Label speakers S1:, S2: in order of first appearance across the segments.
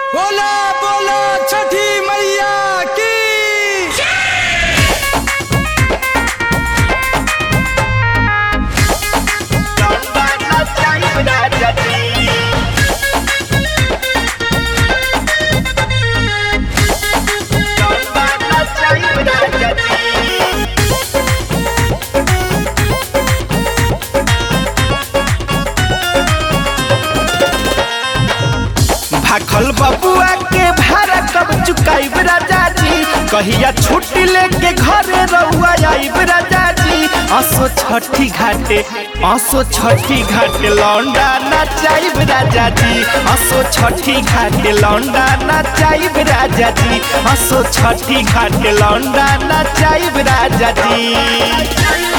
S1: बोला बोला छठी मैया की
S2: भाखल बबुआ के भाड़ा कब चुकाइब राजा जी कहिया छुट्टी लेके घरे रहुआ आइब राजा जी असो छठी घाटे असो छठी घाटे लौंडा नचाइब राजा जी असो छठी घाटे लौंडा नचाइब राजा जी असो छठी घाटे लौंडा नचाइब राजा जी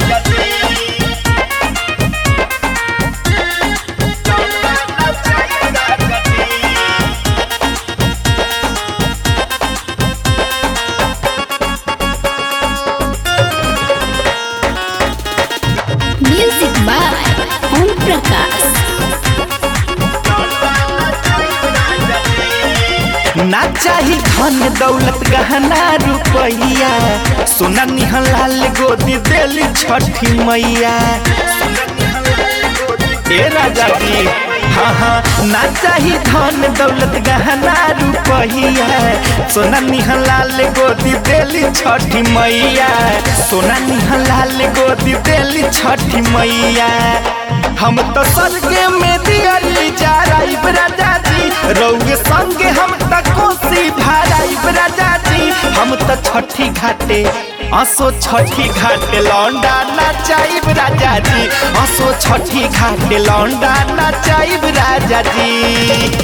S3: Music by Om Prakash.
S2: ना चाही धन दौलत गहना रुपैया सोना निहलाल गोदी देली छठी मैया ए राजा जी हाँ हाँ ना चाही धन दौलत गहना रुपैया सोना निहलाल गोदी देली छठी मैया सोना निहलाल गोदी देली छठी मैया हम तो स्वर्गे में दियली जा राइब राजा जी रौगे संगे हम त कोसी भाराइब राजा जी हम त छठी घाटे असो छठी घाटे लौंडा नचाइब राजा जी असो छठी घाटे लौंडा नचाइब राजा जी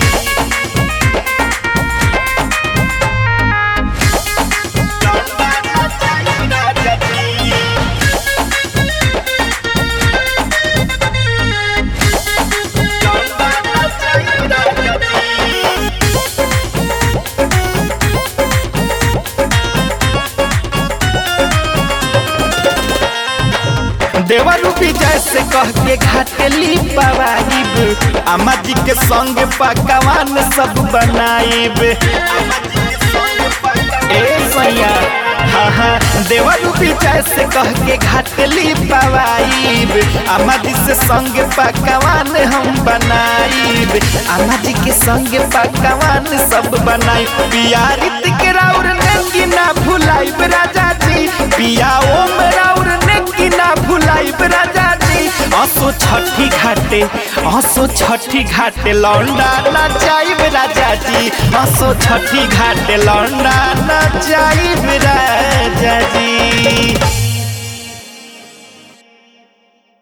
S2: देवर विजय से कह के घाटेली पवाइब अम्मा जी के संग पकवान सब बनाइब ए सैया हाँ हाँ देवर विजय से कह के घाटली पवाइब अम्मा जी से संग पकवान हम बनाइब अम्मा जी के संग पकवान सब बनाइब पिया रीत के राउर नेंगी ना भुलाइब राजा जी पिया ओम राउर नेंगी ना भुलाइब राजा जी असो छठी घाटे असो छठी घाटे लौंडा नचाइब राजा जी असो छठी घाटे लौंडा नचाइब राजा